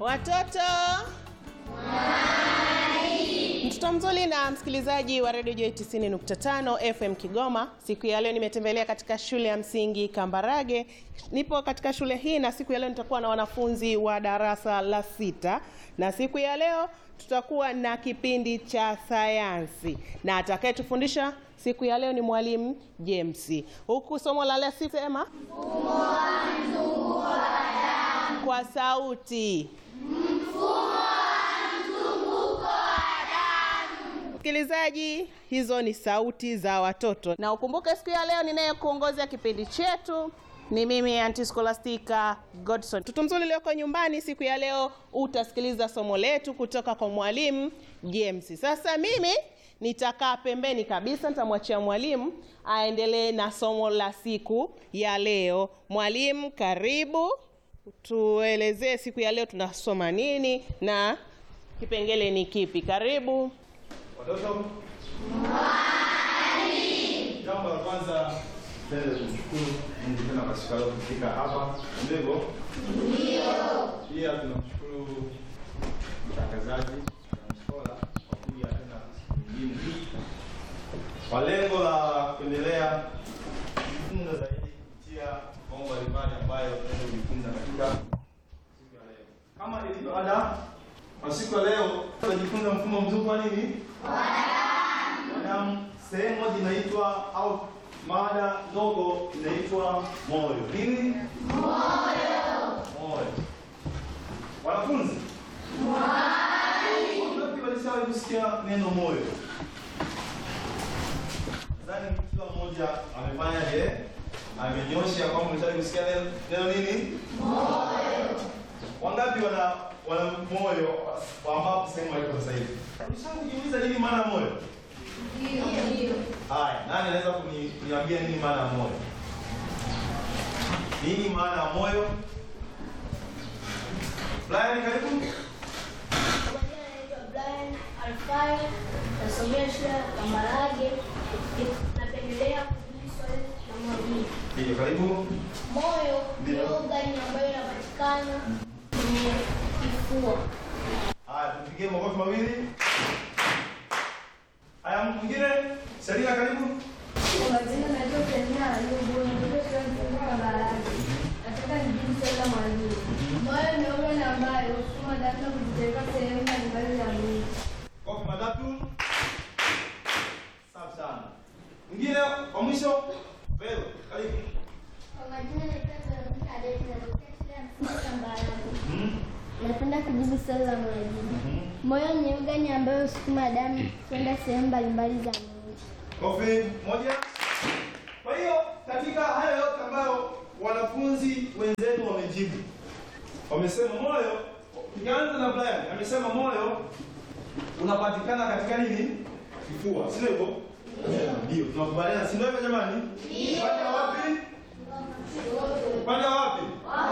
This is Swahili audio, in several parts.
Watoto mtoto mzuri na msikilizaji wa redio Joy 90.5 FM Kigoma. Siku ya leo nimetembelea katika shule ya msingi Kambarage. Nipo katika shule hii na siku ya leo nitakuwa na wanafunzi wa darasa la sita, na siku ya leo tutakuwa na kipindi cha sayansi, na atakayetufundisha siku ya leo ni mwalimu James. Huku somo la leo sema kwa sauti Msikilizaji, hizo ni sauti za watoto, na ukumbuke siku ya leo ninayekuongozea kipindi chetu ni mimi Aunty Scholastica Godson. Mtoto mzuri ulioko nyumbani, siku ya leo utasikiliza somo letu kutoka kwa mwalimu James. Sasa mimi nitakaa pembeni kabisa, nitamwachia mwalimu aendelee na somo la siku ya leo. Mwalimu, karibu, tuelezee siku ya leo tunasoma nini na kipengele ni kipi? Karibu. Watoto, jambo la kwanza mbele kumshukuru Mungu tena kwa siku ya leo kufika hapa. Ndivyo? Ndio. Pia tunamshukuru mtangazaji na mskola kwa kuja tena siku nyingine hii kwa lengo la kuendelea kujifunza zaidi kupitia mambo mbalimbali ambayo tunaweza kujifunza katika siku ya leo. Kama ilivyo ada, kwa siku ya leo tunajifunza mfumo mzuri wa nini? Wanadamu. Sehemu moja inaitwa au mada ndogo inaitwa moyo. Nini? Moyo. Wanafunzi, wangapi walishawahi kusikia neno moyo? Nadhani kila mmoja amefanya je? Amenyosha kwamba umeshawahi kusikia neno neno nini? Wangapi wana wana moyo ambapo sehemu walipo sasa hivi? Ulishawahi kujiuliza nini maana ya moyo? Haya, nani anaweza kuni- kuniambia nini maana ya moyo? Nini maana ya moyo? Brian, karibu. Kwa majina naitwa Brian Alfai, nasomea shule ya Kambarage. Napendelea kujibu swali la mwalimu. Ndio, karibu. Moyo ni Ndio. ogani ambayo inapatikana kwenye kifua. Haya, tupigie makofi mawili. Haya, mtu mwingine? Selina, karibu. Kwa majina naitwa Selina Ayubu, natokea shule ya msingi Kambarage. Nataka nijibu swali la mwalimu. Moyo ni ogani ambayo husukuma damu na kuzipeleka sehemu mbalimbali za mwili. Kofi matatu. Safi sana. Mwingine wa mwisho? Vero, karibu. Kwa majina naitwa Veronica Adeti, natokea shule ya msingi Kambarage. Mhm. Napenda kujibu swali la mwalimu. Mhm. Moyo ni ogani ambayo husukuma damu kwenda sehemu mbalimbali za mwili. Kofi moja. Kwa hiyo katika hayo yote ambayo wanafunzi wenzetu wamejibu, wamesema moyo, tukianza na Brian amesema moyo unapatikana katika nini? Kifua, si hivyo? Ndio, tunakubaliana, si ndio hivyo jamani? Upande wa wapi? Upande wa wapi?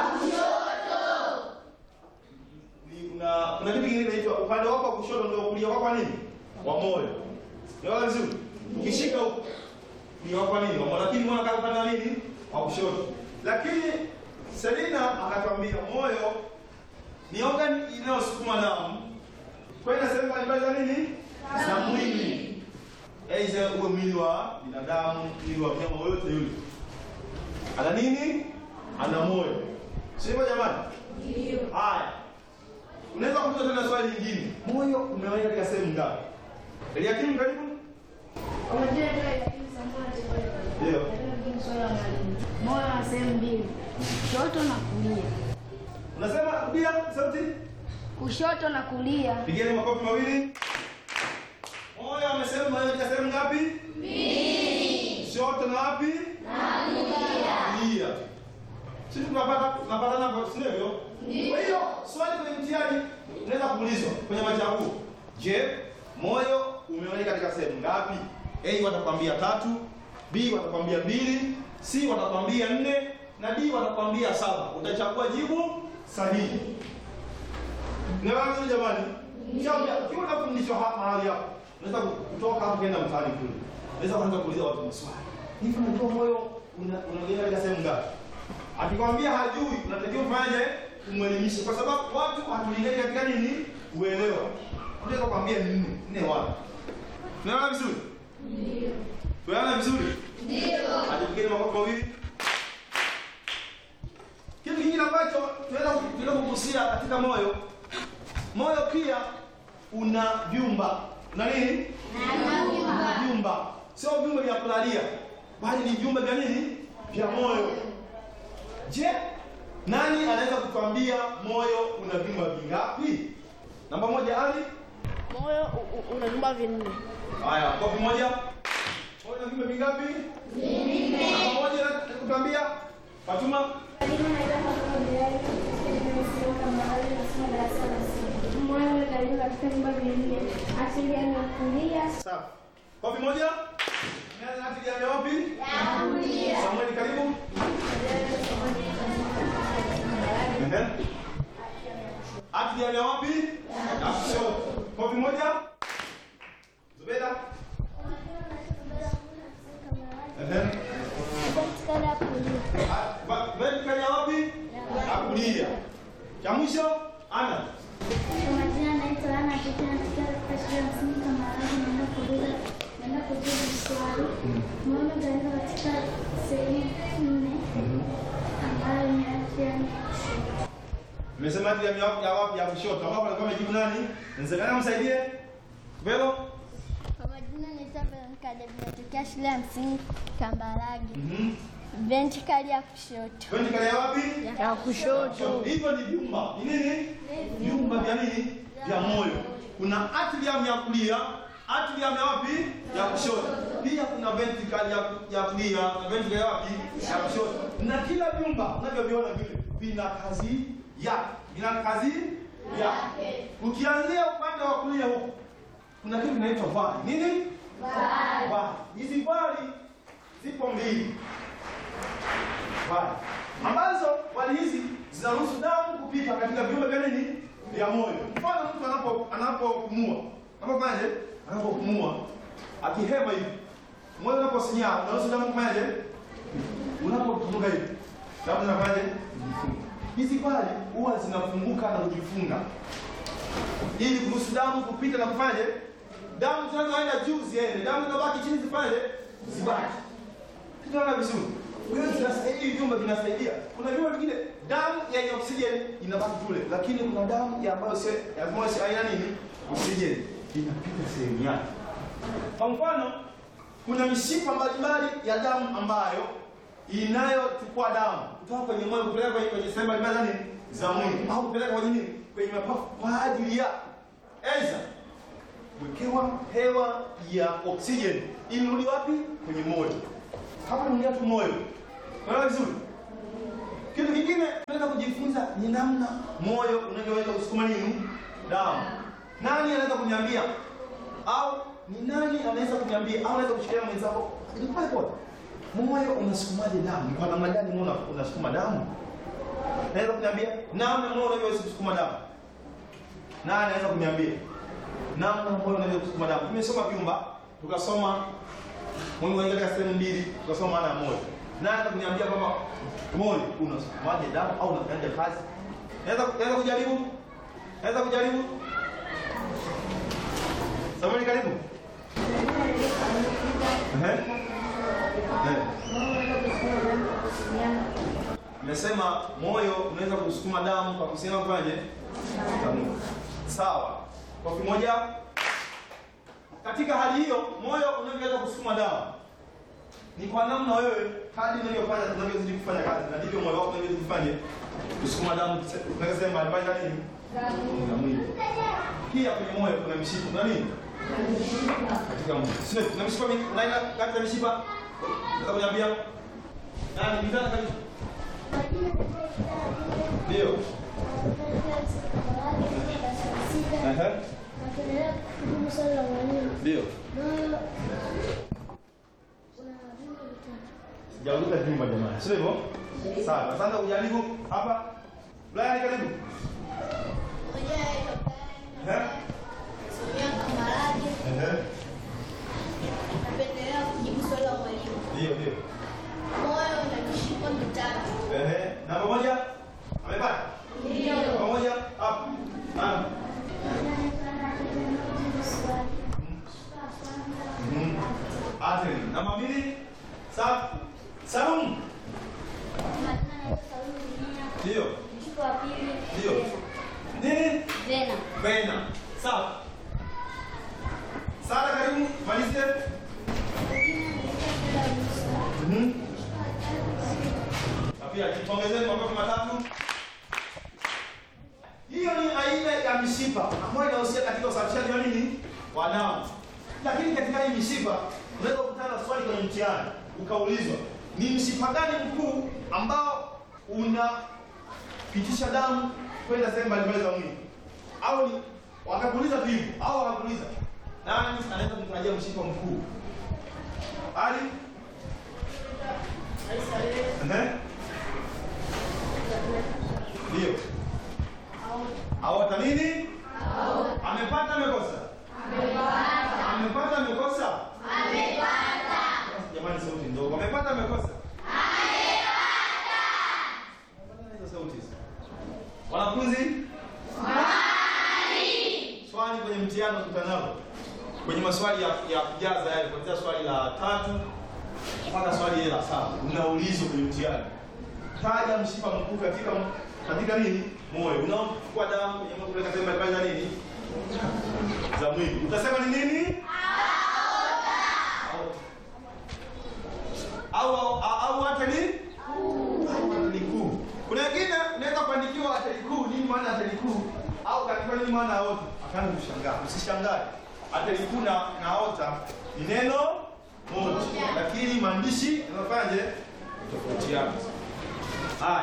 Ni kuna kuna kitu kingine kinaitwa upande wako wa kushoto ndio kulia kwako nini? Wa moyo. Ndio vizuri. Ukishika huko ni wako nini? Wa moyo, lakini mwana kama upande wa nini? Wa kushoto. Lakini Selina akatwambia moyo ni organ inayosukuma damu kwenda sehemu mbalimbali za nini? Za mwili. Aidha uwe mwili wa binadamu, mwili wa mnyama yoyote yule. Ana nini? Ana moyo. Sivyo jamani? Ndio. Haya. Unaweza kuuliza tena swali lingine. Moyo umeweka katika sehemu ngapi? Eliakim karibu. Kwa majina naitwa Eliakim Samuel Teboya. Ndio. Napenda kujibu swali la mwalimu. Moyo una sehemu mbili, kushoto na kulia. Unasema rudia sauti. Kushoto na kulia. Pigeni makofi mawili. Moyo amesema moyo katika sehemu ngapi? Mbili. Kushoto na wapi? Na kulia. Sisi tunapata tunapatana kwa sio hivyo? Kwa hiyo swali kwenye mtihani unaweza kuulizwa kwenye machaguo. Je, moyo umeweka katika sehemu ngapi? A watakwambia tatu, B watakwambia mbili, C watakwambia nne na D watakwambia saba. Utachagua jibu sahihi. Nawaambia jamani, Kiambia, ukiwa unafundishwa hapa mahali hapo, unaweza kutoka hapo kwenda mtaani kule. Unaweza kuanza kuuliza watu maswali. Hivi unajua moyo una unaongea katika sehemu ngapi? Akikwambia hajui, unatakiwa ufanye umwelimishe, kwa sababu watu hatulingani katika nini, uelewa. Unaweza kuambia ni nne nne, wapi? Tunaelewana vizuri? Ndio. Tunaelewana vizuri? Ndio. Hadi makofi mawili. Kitu kingine ambacho tunaweza tunaweza kugusia katika moyo, moyo pia una vyumba. Una nini? Una vyumba, sio vyumba vya kulalia, bali ni vyumba vya nini? Vya moyo. Je, nani anaweza kutuambia moyo una vyumba vingapi? Namba moja, Ali. Moyo u- u- una vyumba vinne. Haya, kopi moja. Moyo una vyumba vingapi? Vinne. Namba moja na kutuambia Fatuma. Moyo unagawanyika katika vyumba vinne: asili ya kulia, Sawa. Kopi moja. Nani anapiga wapi? Ya kulia. Samuel karibu. Ehe. Ati ya wapi? Ya kushoto. Kopi moja. Zubeda. Ehe. Ah, wa- Vertical ya wapi? Ya kulia. Cha mwisho ana. Kwa majina naitwa Ana Tete, natokea katika shule ya msingi Kambarage. Naenda kuuliza, naenda kujibu swali. Moyo umegawanyika katika sehemu nne ambayo ni afya ya kushoto. Nimesema ati ya wapi ya wapi ya kushoto. Ambapo alikuwa amejibu nani? Nzekana msaidie. Velo. Kwa majina naitwa Veronica David, natokea shule ya msingi Kambarage. Mhm. Ventrikali ya kushoto. Vertical ya wapi? ya kushoto. Hivyo ni vyumba. Ni nini? Vyumba vya nini? Vya moyo. Kuna atrium ya kulia, atrium ya wapi? Ya kushoto. Pia kuna ventricle ya ya kulia, na ventricle ya wapi? Ya kushoto. Na kila vyumba unavyoviona vile vina kazi yake. Vina kazi yake. Ukianzia upande wa kulia huko kuna kitu kinaitwa vali. Nini? Vali. Vali. Hizi vali zipo mbili vali ambazo vali hizi zinaruhusu damu kupita katika viungo vya nini vya moyo. Mfano mtu anapo anapopumua anapofanyaje? Anapopumua akihema hivi, moyo unaposinyaa unaruhusu damu kufanyaje? Unapopumuka hivi, damu zinafanyaje? Hizi vali huwa zinafunguka na kujifunga ili kuruhusu damu kupita na kufanyaje? Damu zinazoenda juu ziende, damu zinabaki chini zifanyaje? Zibaki. Tunaona vizuri. Kwa hiyo zinasaidia hivi vyumba vinasaidia. Kuna vyumba vingine damu yenye oksijeni inabaki kule, lakini kuna damu ya ambayo sio ya ambayo sio haina nini? Oksijeni inapita sehemu yake. Kwa mfano, kuna mishipa mbalimbali ya damu ambayo inayochukua damu kutoka kwenye moyo kupeleka kwenye kwenye sehemu mbalimbali za nini? za mwili au kupeleka kwenye nini? Kwenye mapafu kwa ajili ya aidha kuwekewa hewa ya oksijeni ili rudi wapi? Kwenye moyo. Hapa tunaongea tu moyo. Unaelewa vizuri? Kitu kingine tunaweza kujifunza ni namna moyo unavyoweza kusukuma nini? Damu. Nani anaweza kuniambia? Au ni nani anaweza kuniambia au anaweza kushikilia mwenzako? Ni pale pale. Moyo unasukumaje damu? Ni Kwa namna gani moyo una- unasukuma damu? Naweza kuniambia namna moyo unavyoweza kusukuma damu? Nani anaweza kuniambia? Namna moyo unavyoweza kusukuma damu. Tumesoma vyumba, tukasoma Mungu katika sehemu mbili tukasoma maana ya moyo. Nani anaweza kuniambia kwamba moyo unasukumaje damu au unafanyaje kazi? Naweza naweza kujaribu? Naweza kujaribu? Samuel karibu. Ehe. Eh. Nimesema moyo unaweza kusukuma damu kwa kusema kwaje? Damu. Sawa. Kwa kimoja katika hali hiyo moyo unavyoweza kusukuma damu ni kwa namna wewe hadi unavyofanya unavyozidi kufanya kazi na ndivyo moyo wako unavyozidi kufanya kusukuma damu tunaweza sema mbalimbali za nini za mwili. Pia kwenye moyo kuna mishipa kuna nini katika mwili. Sio kuna mishipa mingi kuna aina kati ya mishipa unaweza kuniambia nani mizana kabisa ndio ehe Napendelea kujibu swali la mwalimu. ndio Moyo una vyumba vitatu. Sijauliza jumba jamani. Sio hivyo? Sawa. Sasa ujaribu hapa. Brian karibu. Eh? Eh. Napendelea kujibu swali la mwalimu. Ndio, ndio. Moyo una mishipa mitatu. Eh. Namba moja. Amepata? Ndio. mshipa wa pili Ndio. Nini? vena. Vena. Sawa. Sara karibu malizie. Mhm. Na pia jipongezeni makofi matatu. Hiyo ni aina ya mishipa ambayo inahusiana katika usafishaji wa nini? Wa damu. Lakini katika hii mishipa unaweza kukutana na swali kwenye mtihani ukaulizwa ni mshipa gani mkuu ambao unapitisha damu kwenda sehemu mbalimbali za mwili? Au ni wakakuuliza tu hivyo au wakakuuliza nani anaweza kumtajia mshipa mkuu? Ali? Ehe. Ndio. Aota nini? Amepata amekosa? Amepata. Amepata amekosa? Amepata. Jamani sauti ndogo. Amepata amekosa? Amepata. Hizo sauti hizo. Wanafunzi? Swali kwenye mtihani ukutanao. Kwenye maswali ya, ya kujaza yale kuanzia swali la tatu mpaka swali ile la saba unaulizwa kwenye mtihani. Taja mshipa mkuu katika katika nini? Moyo. Unaochukua damu kwenye moyo kupeleka sehemu mbalimbali za nini? Za mwili. Utasema ni nini? Aorta. Au au au ateli? Ateli kuu. Kuna wengine unaweza kuandikiwa ateli kuu, nini maana ateli kuu? Au katika nini maana aorta? Akaanza kushangaa. Usishangae. Ateli kuu na na aorta ni neno moja, lakini maandishi yanafanyaje? Tofautiana. Haya.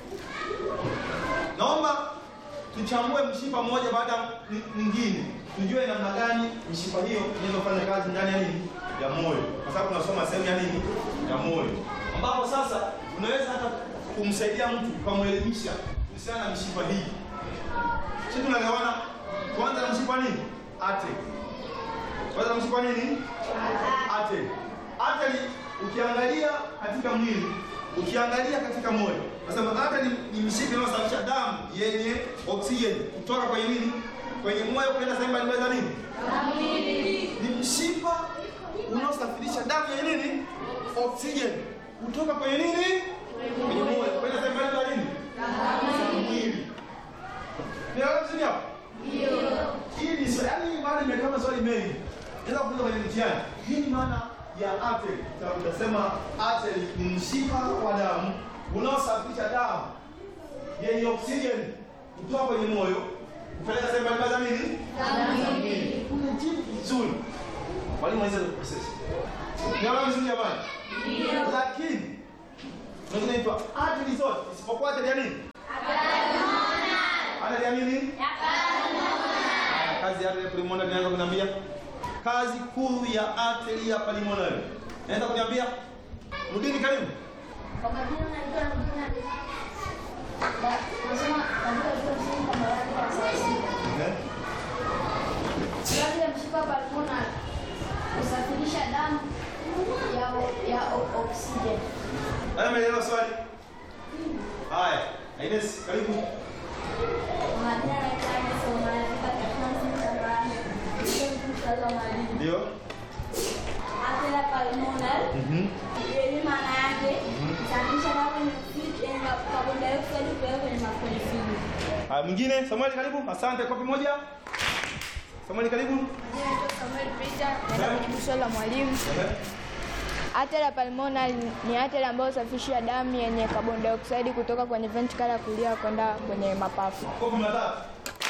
Naomba tuchambue mshipa mmoja baada ya mwingine, tujue namna gani mishipa hiyo inaweza kufanya kazi ndani ya nini, ya moyo, kwa sababu tunasoma sehemu ya nini, ya moyo, ambapo sasa unaweza hata kumsaidia mtu ukamwelimisha kuhusiana na mishipa hii. Sisi tunagawana kwanza na mshipa nini, ate kwanza na mshipa nini, ate ate. Ukiangalia katika mwili ukiangalia katika moyo nasema hata ni, ni mishipa inayosafisha damu yenye oksijeni kutoka kwenye nini, kwenye moyo kwenda sehemu mbalimbali za nini, ni mshipa unaosafirisha damu yenye nini, oksijeni kutoka kwenye nini, kwenye moyo kwenda sehemu mbalimbali za nini, za mwili. Nielewa vizuri hapo? Hii ni swali, yaani maana imekaa maswali mengi. Naweza kuuliza kwenye mtihani. Nini maana ya artery? Utasema artery ni mshipa wa damu unaosafirisha damu yenye oksijeni kutoka kwenye moyo kupeleka sehemu mbalimbali za nini? Za mwili. Umejibu vizuri. Mwalimu anaweza kuprocess. Nielewa vizuri jamani? Lakini ndio inaitwa artery zote isipokuwa artery ya nini? Artery ya nini? kazi ya artery pulmonary naweza kuniambia kazi kuu ya artery ya pulmonary naweza kuniambia rudini karibu Kwa majina naitwa Rudina. Da- Nasoma katika chuo cha msingi Kambarage kwa sasa. Eh? Kazi ya mshipa pulmonary kusafirisha damu ya ya o- oksijeni. Haya umeelewa swali haya Ines karibu Kwa majina naitwa Agnes Omari katika chuo cha msingi Kambarage. Chuo kikuu cha Zamani. ndio Arteria pulmonale mhm yenye maana yake kusafirisha damu kwenye oksijeni na carbon dioxide kupeleka kwenye kwenye figo. haya mwingine Samuel karibu asante kopi moja Samuel karibu Naitwa Samuel Peter, naenda kujibu swali la mwalimu. Ehe. Arteria pulmonale ni artery ambayo husafisha damu yenye carbon dioxide kutoka kwenye ventricle ya kulia kwenda kwenye mapafu. kopi matatu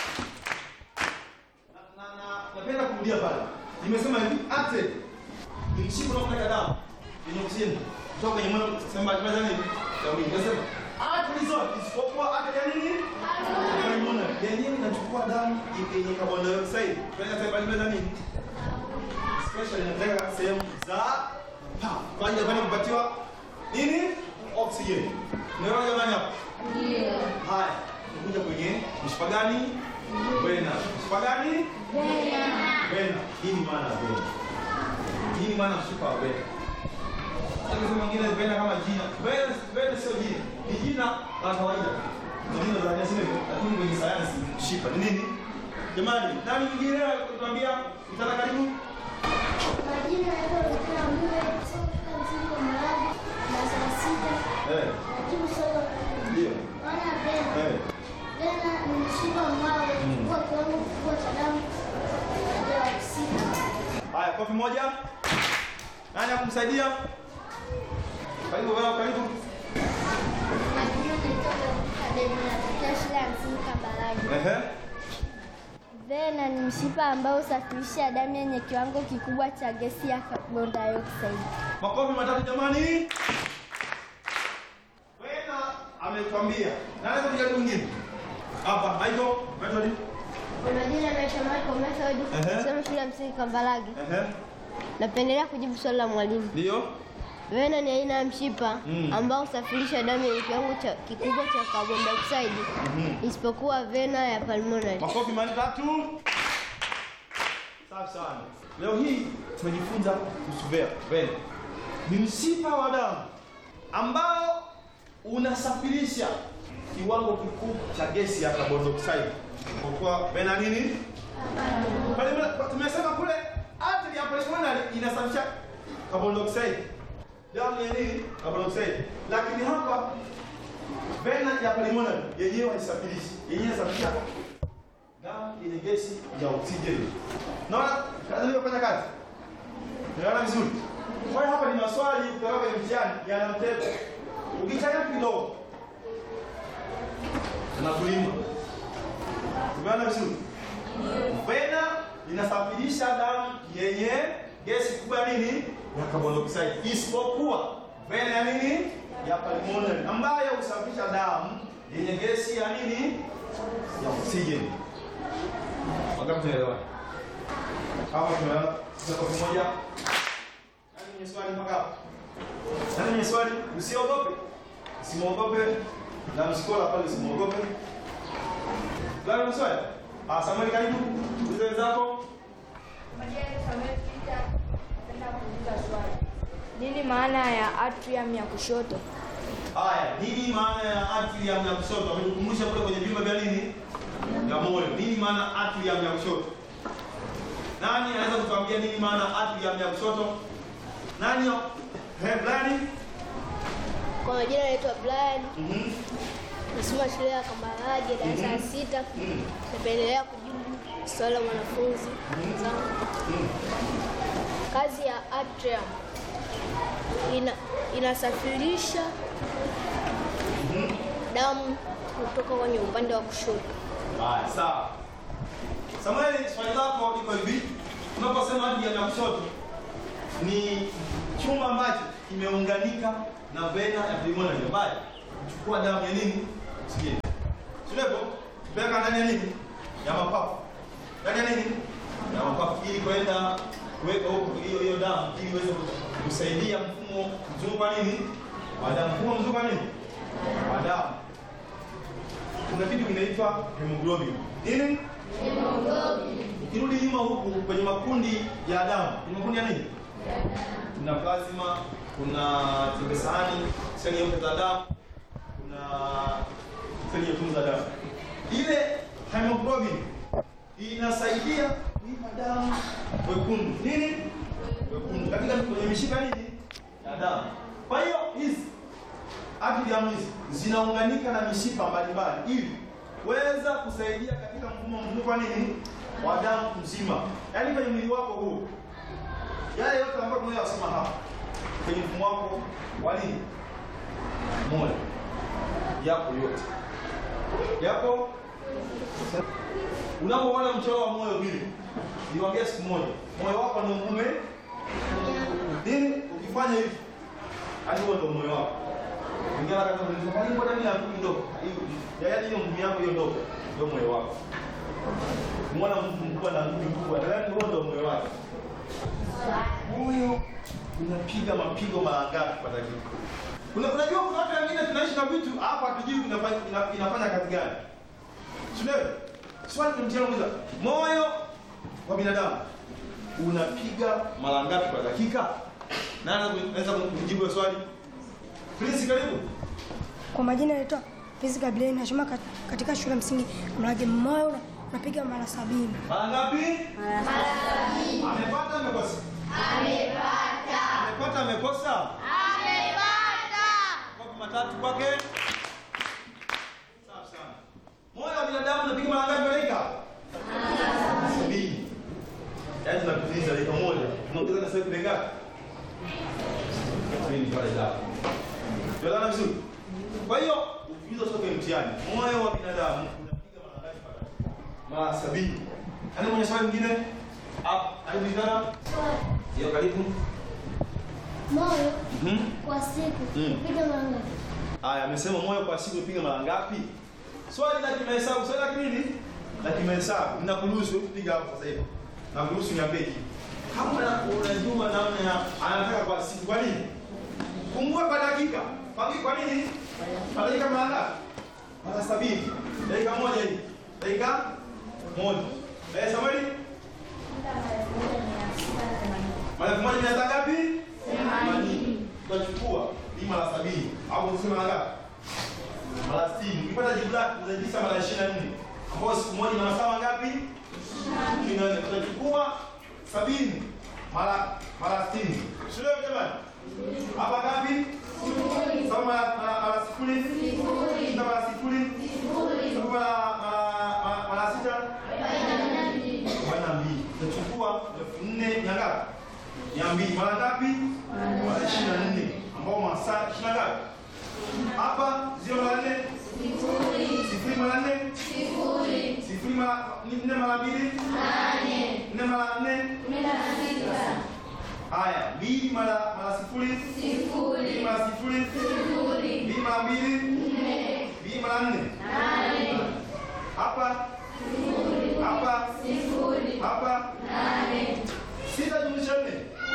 na na na napenda kurudia pale nimesema hivi artery ni mshipa unaopeleka damu yenye oksijeni kutoka kwenye moyo sehemu mbalimbali za nini za mwili nasema artery zote isipokuwa artery ya nini pulmonary yenyewe inachukua damu yenye carbon dioxide kwenda sehemu mbalimbali za nini special inapeleka sehemu za pa kwa ajili ya kwenda kupatiwa nini oxygen unaelewa jamani hapo ndio haya tunakuja kwenye mshipa gani vena mshipa gani vena hii ni maana ya vena hii ni maana ya mshipa wa vena sasa mwingine vena kama jina vena vena sio jina ni jina la kawaida na jina la asili lakini kwenye sayansi mshipa ni nini jamani nani mwingine kutuambia mtana karibu Majina naitwa Rudina Mlule, nasoma katika msingi wa Kambarage darasa la sita. eh Najibu swali la ndio maana ya vena eh mfumo mwao huwa kiwango kikubwa cha damu ya oksijeni. Haya, kofi moja. Nani akumsaidia? Karibu wewe, karibu. Majina naitwa Kadeni, natokea shule ya msingi Kambarage. Ehe. Vena ni mshipa ambao husafirisha damu yenye kiwango kikubwa cha gesi ya carbon dioxide. Makofi matatu jamani. Wena amekwambia. Na anaweza kujaribu mwingine. Hapa, Michael, Michael. Kwa majina naitwa Michael Method, Ehe. nasoma shule ya msingi Kambarage. Ehe. Napendelea kujibu swali la mwalimu. Ndio. Vena ni aina ya mshipa Mm. ambao husafirisha damu yenye kiwango cha kikubwa cha carbon dioxide isipokuwa vena ya pulmonary. Makofi matatu. Safi sana. Leo hii tumejifunza kuhusu vena. Vena ni mshipa wa damu ambao unasafirisha kiwango kikubwa cha gesi ya carbon dioxide. Kwa kuwa vena nini? Pale- Tumesema kule artery ya pulmonary inasafirisha carbon dioxide. Damu ya nini? Carbon dioxide. Lakini hapa vena ya pulmonary yenyewe haisafirishi. Yenyewe inasafirisha damu yenye gesi ya oksijeni. Naona kazi iliyofanya kazi. Unaona vizuri? Kwa hiyo hapa ni maswali kutoka kwenye mtihani yana mtego. Ukichanganya kidogo tunakulima. Umeona vizuri? Vena inasafirisha damu yenye gesi kubwa ya nini? Ya carbon dioxide. Isipokuwa vena ya nini? Ya pulmonary ambayo husafirisha damu yenye gesi ya nini? Ya oksijeni. Wangapi tunaelewa? Hapo tumeelewa. Sasa kwa moja. Nani mwenye swali mpaka hapo? Nani mwenye swali? Usiogope. Usimwogope. Na msikola pale usimwogope. Gani mwenye swali? Ah, Samuel karibu. Ulize wenzako. Nini maana ya atrium ya kushoto? Haya, nini maana ya atrium ya kushoto? Ametukumbusha kule kwenye vyumba vya nini? Ya moyo. Nini maana atrium ya kushoto? Nani anaweza kutuambia nini maana atrium ya kushoto? Nani? He, Brian? Kwa majina naitwa Brian, Mhm. nasoma shule ya Kambarage darasa la sita. Mhm. Napendelea kujibu swali la mwanafunzi zangu. Kazi ya atrium ina, inasafirisha damu kutoka kwenye upande wa kushoto. Haya, sawa. Samuel, swali lako liko hivi. Unaposema atrium ya kushoto ni chuma ambacho kimeunganika na vena ya pulmonary ambayo kuchukua damu ya nini? Oksijeni. Tulepo tupeleka ndani ya nini? Ya mapafu. Ndani ya nini? Ya mapafu ili kwenda kuweka huko hiyo hiyo damu ili iweze kusaidia mfumo mzunguko wa nini? Wa damu. Mfumo mzunguko wa nini? Wa damu. Kuna kitu kinaitwa hemoglobin. Nini? Ukirudi nyuma huku kwenye makundi ya damu, ni makundi ya nini? Kuna plasma, kuna chembe sahani, seli nyeupe za damu, kuna seli nyekundu za damu. Ile hemoglobin inasaidia kuipa damu wekundu. Nini? Wekundu. Katika kwenye mishipa nini? Ya damu. Kwa hiyo hizi atrium hizi zinaunganika na mishipa mbalimbali ili kuweza kusaidia katika mfumo mzunguko wa nini wa damu mzima, yaani kwenye mwili wako huu, yale yote ambayo tunayosema hapa kwenye mfumo wako wa nini moyo, yako yote yako. Unapoona mchoro wa moyo vile, niwaambia siku moja, moyo wako ni mume nini, ukifanya hivi, hadi huo ndio moyo wako Ingawa kama unaweza kwa nini mbona mimi nakuja ndogo? Hiyo yaani hiyo nguvu yako hiyo ndogo ndio moyo wako. Muona mtu mkubwa na nguvu kubwa, yaani huo ndio moyo wako. Moyo unapiga mapigo mara ngapi kwa dakika? Kuna unajua kuna watu wengine tunaishi na vitu hapa hatujui inafanya ina- inafanya kazi gani. Sio? Swali ni mtihani mmoja. Moyo wa binadamu unapiga mara ngapi kwa dakika? Nani anaweza kujibu hilo swali? Prince karibu. Kwa majina naitwa Prince Gabriel, nasoma kat- katika shule ya msingi Mlage. Moyo una- unapiga mara sabini. Mara ngapi? Mara sabini. Amepata amekosa? Amepata. Amepata amekosa? Amepata. Kwa matatu kwake. Safi sana. Moyo wa binadamu unapiga mara ngapi? sasa kile ngapi? Mimi pale da. Tuelewana vizuri? Kwa hiyo ukiuliza sio kwenye mtihani, moyo wa binadamu unapiga mara ngapi pale? Mara sabini. Ani mwenye swali mwingine? Hapo, anajulikana? Hiyo karibu. Moyo Mhm. kwa siku Mm. piga mara ngapi? Aya, amesema moyo kwa siku upiga mara ngapi? Swali la kimahesabu, swali la kinini? La kimahesabu. Ninakuruhusu kupiga hapo sasa hivi. Nakuruhusu niambie kitu. Kama unajua namna ya anataka kwa siku kwa nini? Kumbuka kwa dakika. Kwa nini? Kwa nini? Kwa dakika mara ngapi? Mara sabini. Dakika moja hii. Dakika moja. Eh, Samueli? Mara elfu moja mia sita ngapi? Themanini. Tutachukua hii mara sabini. Au tuseme mara ngapi? Mara sitini. Ukipata jibu lako utajisa mara ishirini na nne. Ambayo siku moja ina masaa mangapi? Ishirini na nne. Tutachukua sabini mara mara sitini. Sio jamani? Hapa ngapi? Saba mara mara- mara sifuri? Sita mara sifuri? Saba mara mara- mara- mara sita? arobaini na mbili. Tutachukua elfu nne mia ngapi? Mia mbili. Mara ngapi? Mara ishirini na nne. Ambao masaa ishirini na ngapi? Hapa zero mara nne? Sifuri mara nne? Sifuri mara nne mara mbili? Nne mara nne? Haya, mbili mara mara sifuri? Mbili mara sifuri? Mbili mara mbili? Mbili mara nne? Hapa? Hapa? Hapa? Sita jumlisha nne?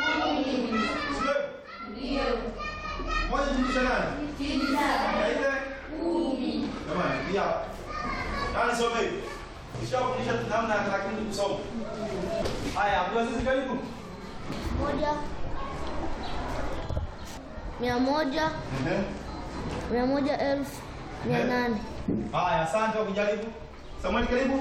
Sio? Moja jumlisha nane? Na ile? Jamani, pia hapa. Nani some hivi? Nishakufundisha namna ya lakini kusoma. Haya, Abdulaziz karibu. Moja, mia moja, Ehe. mia moja elfu, mia nane. Haya, asante kwa kujaribu. Samuel karibu.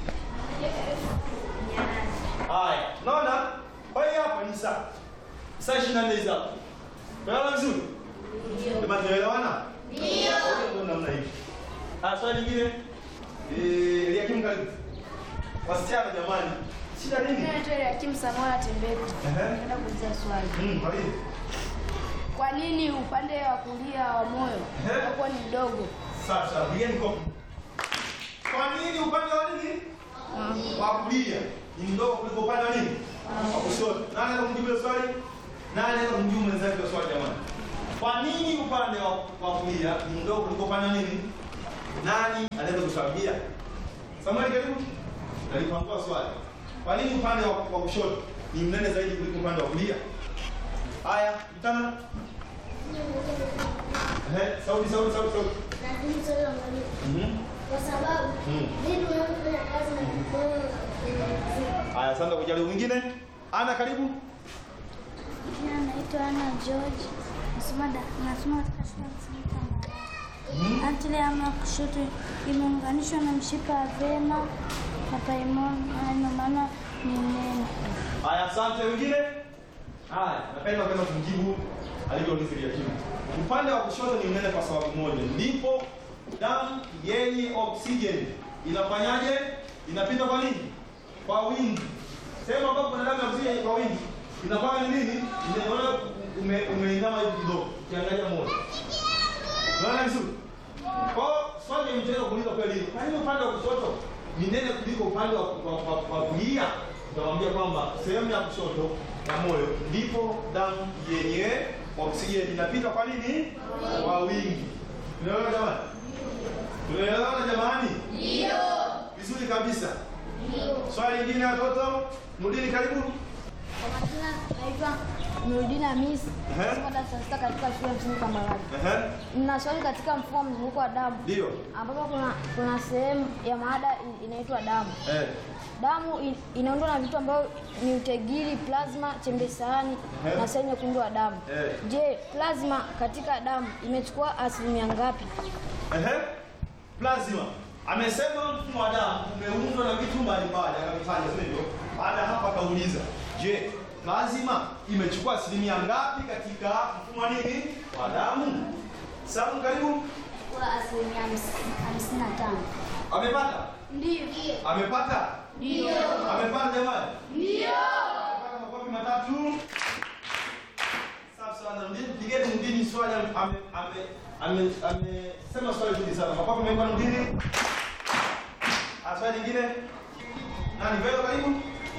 Haya, unaona? Kwa hiyo hapa ni saa. Saa 24 hizi hapa. Unaona vizuri? Ndio. Kama tunaelewana? Ndio. Ndio namna hii. Ah, swali lingine. Eh, Eliakim karibu. Wasichana jamani. Shida nini? Naitwa Eliakim Samuel Tembeko. Ehe. Nataka kuuliza swali. Mm, kwa nini? Kwa nini upande wa kulia wa moyo Ehe. unakuwa ni mdogo? Sasa, pigeni kofi. Kwa nini upande wa nini? Wa kulia ni mdogo kuliko upande wa nini? Wa kushoto. Nani anaweza kumjibu hilo swali? Nani anaweza kumjibu mwenzake hilo swali jamani? Kwa nini upande wa, wa kulia ni mdogo kuliko upande wa nini? Nani anaweza kutuambia? Samuel karibu. Nalipangua swali. Kwa nini upande wa, wa kushoto ni mnene zaidi kuliko upande wa kulia? Haya, mtana. Eh, sauti sauti sauti sauti. Lakini swali la mwalimu, Mhm. kwa sababu Mm. vitu vinavyofanya kazi na mikono Haya, asante kwa kujaribu. Mwingine? Ana karibu. Jina naitwa Ana George, nasoma da- nasoma katika shule ya msingi Kambarage. Antile ya ya kushoto imeunganishwa na mshipa wa vena na paimon, na ndio maana ni nene. Haya, asante. Mwingine? Haya, napenda kwenda kumjibu alivyouliza Eliakim. Upande wa kushoto ni mnene kwa sababu moja, ndipo damu yenye oksijeni inafanyaje? Inapita kwa nini? Kwa wingi. Sehemu ambapo kuna damu ya oksijeni kwa wingi inakuwa ni nini? Inaona ume, umeinama hivi kidogo, ukiangalia moja. Unaona vizuri? Kwa hiyo swali ya mchezo kuuliza kweli hilo. Kwa nini upande wa kushoto ni nene kuliko upande wa, wa, wa, wa kulia? Tutamwambia kwamba sehemu ya kushoto ya moyo ndipo damu yenye oksijeni inapita kwa nini? Kwa wingi. Unaelewa jamani? Tunaelewana jamani? Ndio. Vizuri kabisa. Ndio. Swali lingine watoto? Mrudini karibu. Kwa majina naitwa Nurudina Hamisi, Ehe. nasoma darasa la sita katika shule ya msingi Kambarage. Ehe. Nina swali katika mfumo wa mzunguko wa damu Ndio. ambapo kuna kuna sehemu ya maada in- inaitwa damu. Eh. Damu in- inaundwa na vitu ambavyo ni utegiri, plasma, chembe sahani Ehe. na seli nyekundu wa damu. Eh. Je, plasma katika damu imechukua asilimia ngapi? Ehe. Plasma. Amesema mfumo wa damu umeundwa na vitu mbalimbali, akavitaja sio hivyo? Baada ya hapo akauliza, je, plasma imechukua asilimia ngapi katika mfumo wa nini wa damu? Samu, karibu. Kwa asilimia hamsini na tano. Amepata? Ndio. Amepata? Ndio. Amepata jamani? Ndio. Amepata makofi matatu. Safi sana. Mdini pigeni mdini swali ame ame ame amesema swali zuri sana. Mapafu mengine mdini. Ah, swali lingine. Nani wewe karibu?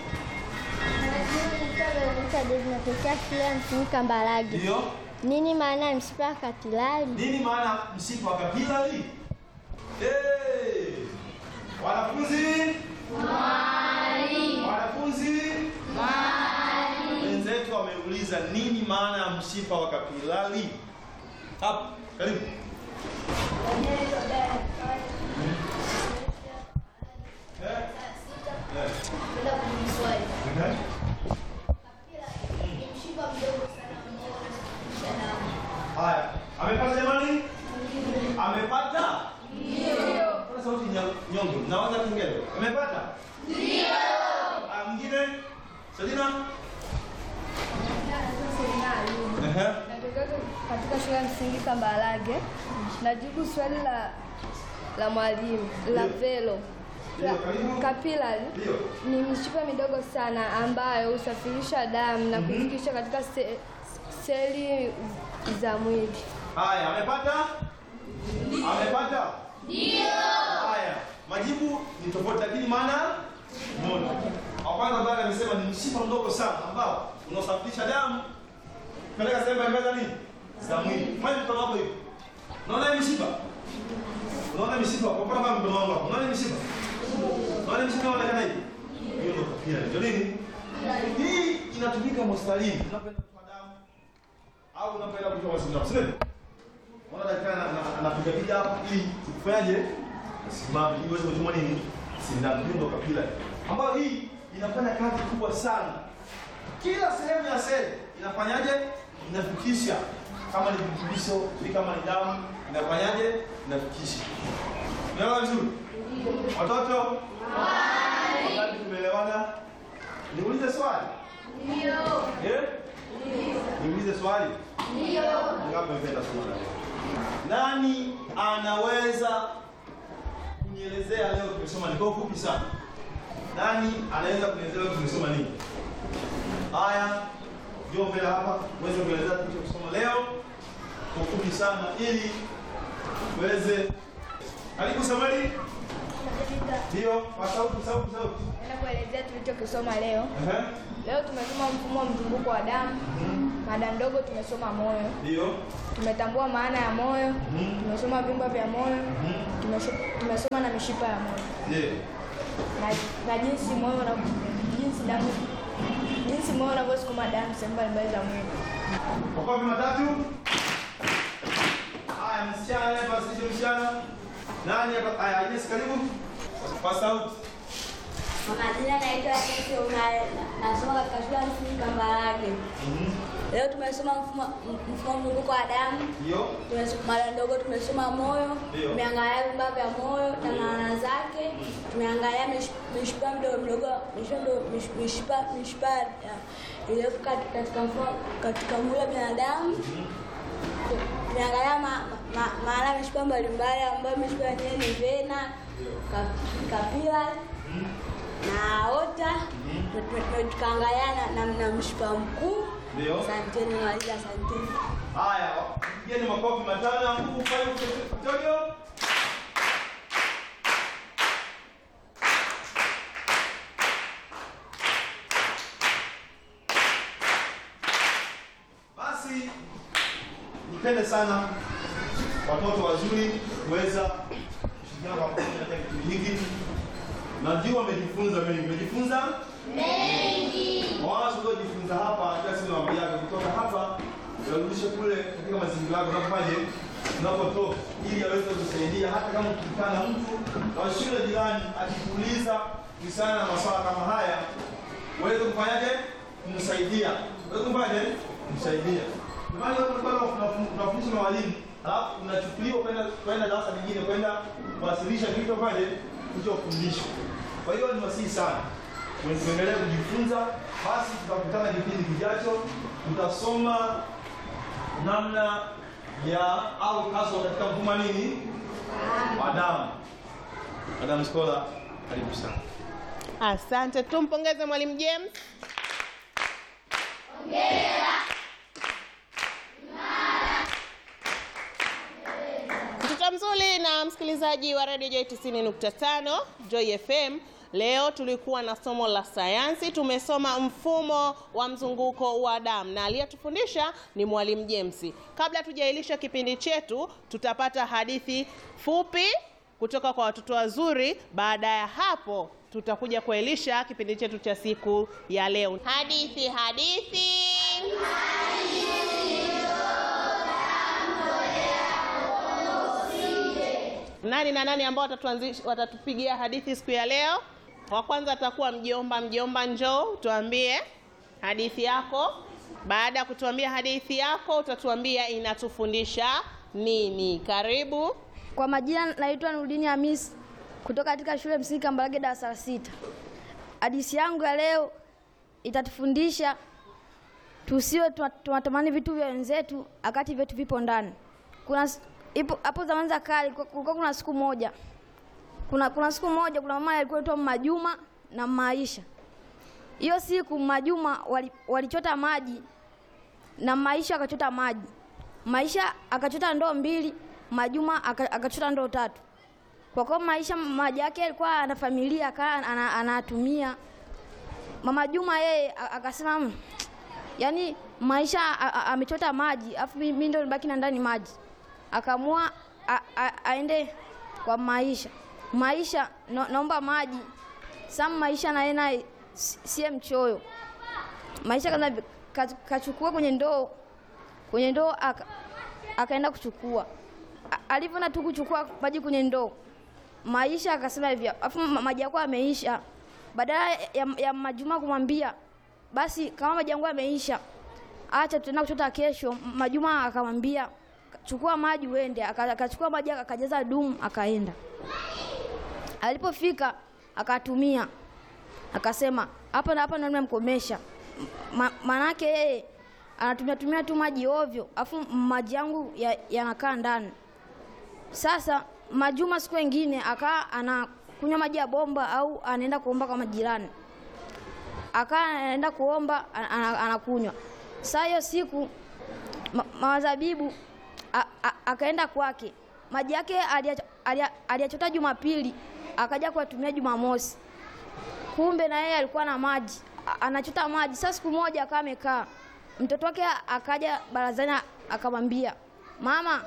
Natokea shule ya msingi Kambarage. Ndio. Nini maana ya mshipa wa kapilari? Nini maana mshipa wa kapilari? Eh. Wanafunzi? Mwalimu. Wanafunzi? Mwalimu. Wenzetu wameuliza nini maana ya mshipa wa kapilari? Hapa, karibu. Eh? Eh. Eh. Haya, amepata jamani? Amepata? Ndio. Kuna sauti nya- nyongo. Nawaza kingine. Amepata? Ndio. Ah, mwingine? Selina? Ehe. Natokea katika shule ya msingi Kambarage. Najibu swali la la mwalimu la velo. Ndio, karibu. Kapilari Ndio. ni mishipa midogo sana ambayo husafirisha damu na kufikisha katika se, seli za mwili. Haya, amepata? Amepata? Ndio. Haya, majibu ni tofauti lakini maana moja. Wa kwanza ambaye amesema ni mshipa mdogo sana ambao unaosafirisha damu kupeleka sehemu mbalimbali za nini? Za mwili. Fanya mkono wako hivi. Unaona hii mishipa? Unaona mishipa? Kwa mfano kama mkono wangu hapo. Unaona hii mishipa? Unaona hii mishipa inaonekana hivi? Hiyo ndio kapia. Ndio nini? Hii inatumika hospitalini. Unapoenda kutoa damu au unapoenda kutoa sindano. Sio? Unaona daktari ana- ana- anapiga piga hapo ili kufanyaje? Simame ili uweze kuchoma nini? Sindano. Hiyo ndio kapila. Ambayo hii inafanya kazi kubwa sana. Kila sehemu ya seli inafanyaje? Inafikisha kama ni virutubisho, ni kama ni damu, inafanyaje? Inafikisha. Unaelewa vizuri? Watoto? Wangapi tumeelewana? Niulize swali? Ndio. Eh? Niulize swali? Ndio. Ngapi mmependa somo la leo? Nani anaweza kunielezea leo tumesoma ni kwa ufupi sana. Nani anaweza kunielezea leo tumesoma nini? Haya, njoo mbele hapa uweze kuelezea tulichosoma leo kwa ufupi sana ili uweze karibu Samari. Ndio, kwa sauti sauti sauti. Naenda kuelezea tulichokisoma leo. Ehe. Leo tumesoma mfumo wa mzunguko wa damu. Mada ndogo tumesoma moyo. Ndio. Tumetambua maana ya moyo. Mhm. Tumesoma vyumba vya moyo. Mhm. Tumesho- Tumesoma na mishipa ya moyo Ndio. na, na jinsi moyo na jinsi damu jinsi moyo unavyosukuma damu sehemu mbalimbali za mwili. Makofi matatu. Haya, msichana naye basi msichana. Nani hapa? Haya, Agnes karibu. Kwa sauti. Kwa majina naitwa Agnes Omar, nasoma katika shule ya msingi Kambarage. Mhm. Leo tumesoma mfumo mfumo wa mzunguko wa damu, Ndio. tumesoma mara ndogo, tumesoma moyo, Ndio. tumeangalia vyumba vya moyo na maana zake, tumeangalia mish- mishipa midogo midogo, mishipa midogo- mish- mishipa mishipa ya- iliyopo kati- katika mfumo katika mwili wa binadamu. Tumeangalia ma- ma- maana ya mishipa mbalimbali ambayo mishipa yenyewe ni vena, ka- kapilari na aorta. Tukaangalia na, na, na mshipa mkuu. Ndio. Asanteni walimu, asanteni. Haya, pigeni makofi matano huku pale Victoria. Basi nipende sana watoto wazuri kuweza kushirikiana kwa pamoja katika kipindi hiki. Najua wamejifunza mengi. Umejifunza? Mawazo uliojifunza hapa kila siku nawaambiaga kutoka hapa yarudishe kule katika mazingira yako unapofaje unapotoka ili aweze kusaidia hata kama ukikutana na mtu wa shule jirani akikuuliza kuhusiana na masuala kama haya uweze kufanyaje kumsaidia uweze kufanyaje kumsaidia Ndio maana hapo tulikuwa tunafundisha tunafundishwa na walimu alafu unachukuliwa kwenda kwenda darasa lingine kwenda kuwasilisha kilichofanyaje kilichofundishwa kwa hiyo ni wasihi sana tuendelee kujifunza. Basi tutakutana kipindi kijacho, tutasoma namna ya au kaso katika mfumo wa nini wa damu. Madam Scholar, karibu sana. Asante, tumpongeze mwalimu James. Mtoto mzuri na msikilizaji wa Radio Joy 90.5 Joy FM. Leo tulikuwa na somo la sayansi, tumesoma mfumo wa mzunguko wa damu na aliyetufundisha ni mwalimu James. Kabla tujailisha kipindi chetu, tutapata hadithi fupi kutoka kwa watoto wazuri. Baada ya hapo, tutakuja kuelisha kipindi chetu cha siku ya leo. Hadithi, hadithi. Nani na nani ambao watatuanzisha watatupigia hadithi siku ya leo? Wa kwanza atakuwa mjomba. Mjomba, njoo tuambie hadithi yako. Baada ya kutuambia hadithi yako, utatuambia inatufundisha nini. Karibu. Kwa majina naitwa Nurdini Hamis kutoka katika shule msingi Kambarage darasa la sita. Hadithi yangu ya leo itatufundisha tusiwe tuna- tunatamani vitu vya wenzetu wakati vyetu vipo ndani. Kuna s- ipo hapo zamani za kale ku- kulikuwa kuna siku moja kuna, kuna siku moja kuna mama alikuwa anaitwa Majuma na Maisha. Hiyo siku Majuma wali- walichota maji na Maisha akachota maji. Maisha akachota ndoo mbili, Majuma aka- akachota ndoo tatu. Kwa kuwa Maisha maji yake alikuwa ana familia akaa ana- anatumia. Mama Juma yeye a- akasema "Mm, yaani Maisha a- a- amechota maji afu mi mi ndo nibaki na ndani maji. Akaamua a- a- aende kwa Maisha. Maisha no, naomba maji. Sam Maisha naye naye si- siye mchoyo. Maisha kaza ka- kachukua kwenye ndoo kwenye ndoo aka, akaenda kuchukua. A- Alivyoenda tu kuchukua maji kwenye ndoo, Maisha akasema hivi, afu ma- maji yako yameisha. Badala ya, ya Majuma kumwambia basi kama maji yangu yameisha, acha tutaenda kuchota kesho. Majuma akamwambia chukua maji uende. Aka- Akachukua maji akajaza dumu akaenda. Alipofika akatumia akasema hapa na hapa ndo nimemkomesha. Ma, manake yeye anatumia tumia tu maji ovyo, afu maji yangu ya- yanakaa ndani. Sasa Majuma siku ingine akaa anakunywa maji ya bomba au anaenda kuomba kwa majirani, akaa anaenda kuomba ana- ana- anakunywa. Saa hiyo siku ma, mazabibu a- a- akaenda kwake, maji yake aliya- aliya- aliyachota Jumapili akaja kuyatumia Jumamosi kumbe na yeye alikuwa na maji A- anachota maji. Sasa siku moja akawa amekaa, mtoto wake akaja barazani akamwambia, mama,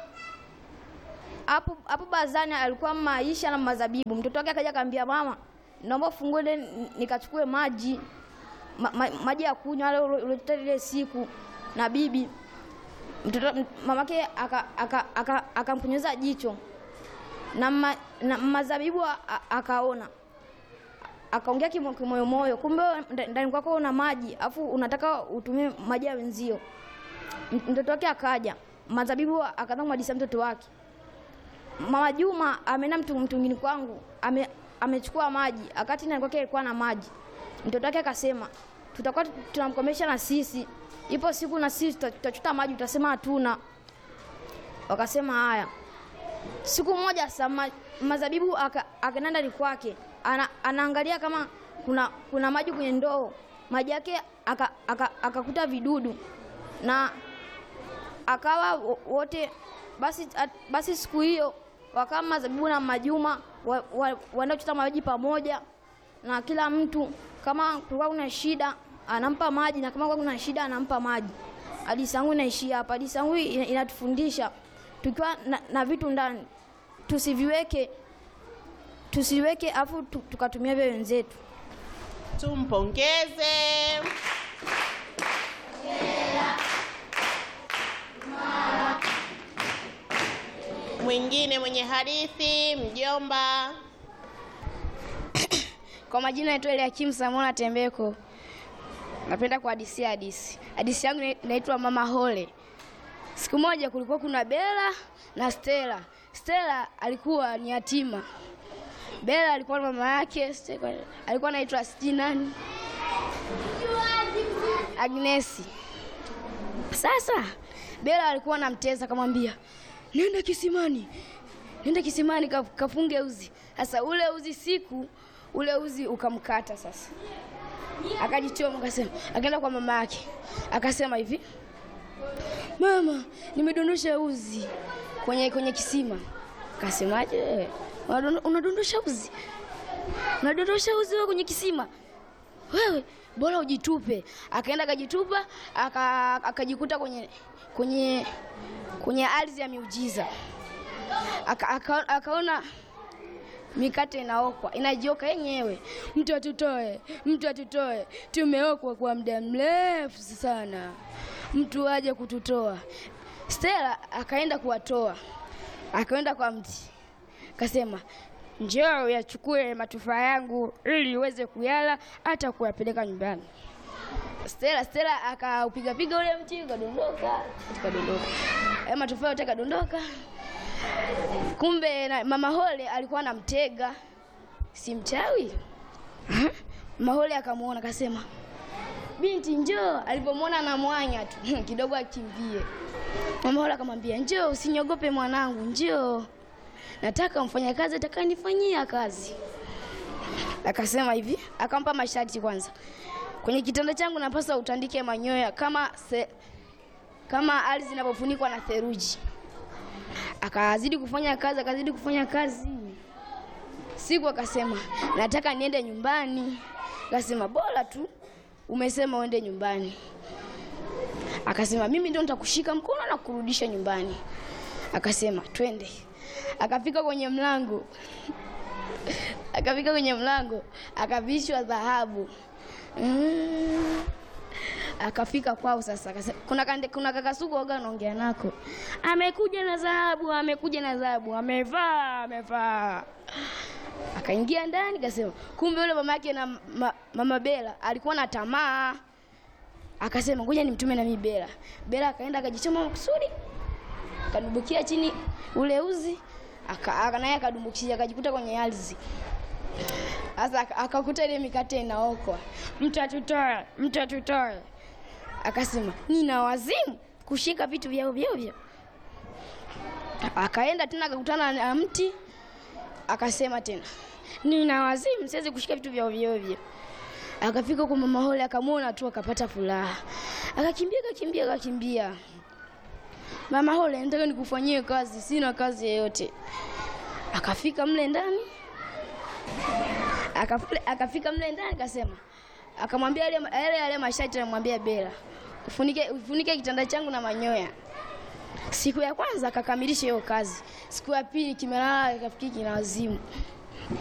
hapo hapo barazani alikuwa Maisha na Mazabibu. Mtoto wake akaja akamwambia, mama, naomba ufungue ile ni- nikachukue maji ma, ma, maji ya kunywa yale ulo- ulichota ile siku na bibi. Mtoto m- mamake akamkunyeza aka, aka, akamkunyeza jicho na, ma, na Mazabibu a- a- akaona akaongea kimo- kimoyomoyo, kumbe nda- ndani kwako una maji afu unataka utumie maji ya wenzio. M- Mtoto wake akaja, Mazabibu akaanza kumhadithia mtoto wake, mama Juma ameenda mtu mtungini kwangu ame, amechukua maji akati ndani kwake alikuwa na maji. Mtoto wake akasema tutakuwa tu- tunamkomesha na sisi, ipo siku na sisi tuta- tutachota maji, utasema hatuna. Wakasema haya. Siku moja sasa ma, Mazabibu aka- akaenda ndani kwake ana, anaangalia kama kuna kuna maji kwenye ndoo, maji yake akakuta aka, akakuta vidudu na akawa wo- wote basi, at, basi siku hiyo wakawa Mazabibu na Majuma wa, wa, waenda kuchota maji pamoja, na kila mtu kama kulikuwa kuna shida anampa maji na kama kulikuwa kuna shida anampa maji. Hadithi yangu inaishia hapa. Hadithi yangu ina- inatufundisha tukiwa na, na vitu ndani tusiviweke tusiweke afu tu- tukatumia vya wenzetu. Tumpongeze. Mwingine mwenye hadithi, mjomba. Kwa majina naitwa Eliakim Samona Tembeko. Napenda kuhadisia hadithi. Hadithi yangu ina- inaitwa Mama Hole. Siku moja kulikuwa kuna Bela na Stella. Stella alikuwa ni yatima. Bela alikuwa na mama yake, Stella alikuwa anaitwa sijui nani, Agnesi. Sasa Bela alikuwa anamteza, akamwambia nenda kisimani, nenda kisimani ka- kafunge uzi. Sasa ule uzi siku ule uzi ukamkata. Sasa akajichoma, akasema, akaenda kwa mama yake akasema hivi, mama, nimedondosha uzi kwenye kwenye kisima. Akasemaje wewe? Unadondo- unadondosha uzi? Unadondosha uzi wewe kwenye kisima? Wewe bora ujitupe. Akaenda akajitupa, aka- akajikuta kwenye kwenye kwenye ardhi ya miujiza. Aka, aka, akaona mikate inaokwa inajioka yenyewe. Mtu atutoe, mtu atutoe, tumeokwa kwa muda mrefu sana, mtu aje kututoa. Stella akaenda kuwatoa, akaenda kwa mti, akasema njoo uyachukue matufaa yangu ili uweze kuyala hata kuyapeleka nyumbani. Stella Stella akaupiga piga ule mti ukadondoka, ukadondoka. Hayo matufaa yote kadondoka. Kumbe na, mama Hole alikuwa anamtega, si mchawi. Mama Hole akamuona akasema, binti njoo. Alipomwona anamwanya tu kidogo akimbie. Mama Hole akamwambia, njoo, usiniogope mwanangu, njoo, nataka mfanyakazi atakayenifanyia kazi. Akasema hivi, akampa masharti kwanza, kwenye kitanda changu napaswa utandike manyoya kama se, kama ardhi inapofunikwa na theluji akazidi kufanya kazi, akazidi kufanya kazi. Siku akasema nataka niende nyumbani. Akasema bora tu umesema uende nyumbani. Akasema mimi ndio nitakushika mkono na kurudisha nyumbani. Akasema twende. Akafika kwenye mlango, akafika kwenye mlango, akavishwa dhahabu mm. Akafika kwao sasa, akasema kuna kande, kuna kaka Sugu waga anaongea nako, amekuja na dhahabu, amekuja na dhahabu, amevaa, amevaa. Akaingia ndani, kasema kumbe yule mama yake na ma, mama Bela alikuwa na tamaa, akasema ngoja nimtume na mimi Bela. Bela akaenda akajichoma makusudi, akadumbukia chini ule uzi, aka aka- naye akadumbukia, akajikuta kwenye ardhi. Sasa aka- akakuta ile mikate inaokwa, mtu atutoe, mtu atutoe. Akasema nina wazimu kushika vitu vya ovyo ovyo. Akaenda tena akakutana na mti, akasema tena nina wazimu, siwezi kushika vitu vya ovyo ovyo. Akafika kwa mama Hole akamwona tu akapata furaha, akakimbia akakimbia akakimbia. Mama Hole, nataka nikufanyie kazi, sina kazi yoyote. Akafika mle ndani Akafule- akafika mle ndani akasema, akamwambia yale yale yale masharti, anamwambia Bela, ufunike ufunike kitanda changu na manyoya. Siku ya kwanza akakamilisha hiyo kazi, siku ya pili kimelala, kafikiri kina wazimu.